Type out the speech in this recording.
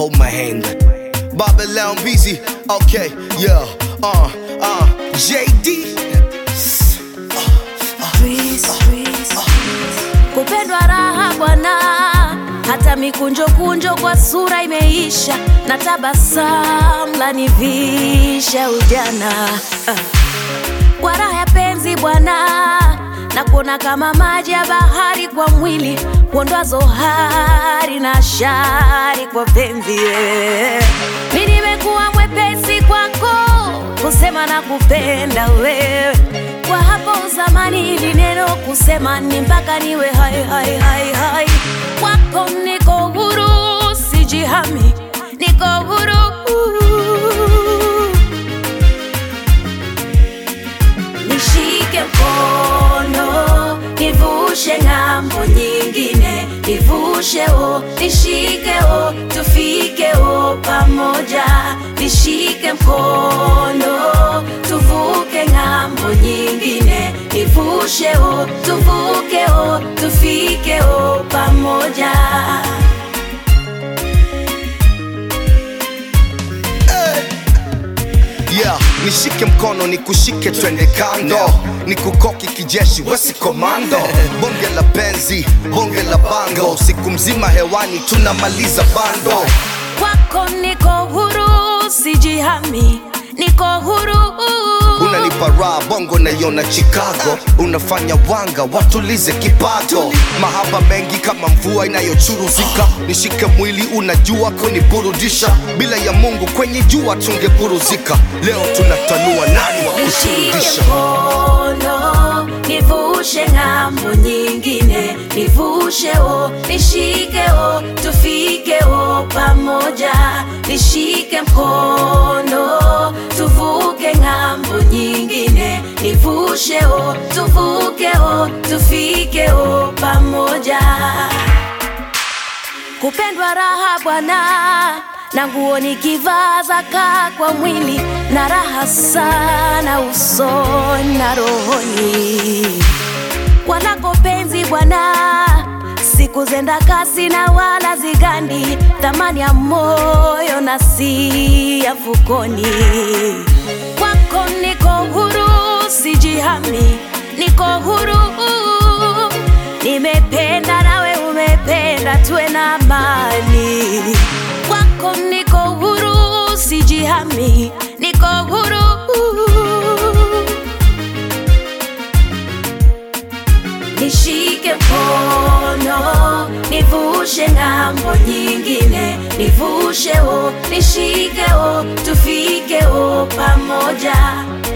hold my hand. Bobby Leon busy, okay, yeah, uh, uh, JD. kupendwa raha bwana, hata mikunjo kunjo kwa sura imeisha, na tabasamu lanivisha ujana Ah. kwa raha ya penzi bwana, na kuona kama maji ya bahari kwa mwili, kuondoa zohari na shari kwa penzi yeah. Mi nimekuwa mwepesi kwako kusema na kupenda wewe kwa hapo zamani ili neno kusema ni mpaka niwe hai hai hai hai kwako niko huru sijihami niko huru nishike mkono nivushe ng'ambo nyingine nivushe o nishike o tufike o pamoja nishike mkono tuvuke ng'ambo nyingine nivushe o tuvuke o tufike o pamoja Yeah, nishike mkono nikushike twende kando nikukoki kijeshi wesi komando bonge la penzi bonge la bango siku mzima hewani tunamaliza bando kwako niko huru sijihami niko huru unanipa raha bongo naiona chicago unafanya wanga watulize kipato mahaba mengi kama mvua inayochuruzika nishike mwili unajua kuniburudisha bila ya mungu kwenye jua tungeburuzika leo tunatanua nani wa nishike kuturudisha mkono nivushe ng'ambo nyingine nivushe o nishike o tufike o pamoja nishike mkono tuvuke ng'ambo nyingine nivushe o tuvuke o tufike o pamoja kupendwa raha bwana na nguo nikivaa zaka kwa mwili na raha sana usoni na rohoni kwanako penzi bwana siku zenda kasi na wala zigandi thamani ya moyo na si ya mfukoni kwako niko huru sijihami niko huru nimependa nawe umependa tuwe na amani kwako niko huru sijihami niko huru nishike mkono nivushe ng'ambo nyingine nivushe o nishike o tufike o pamoja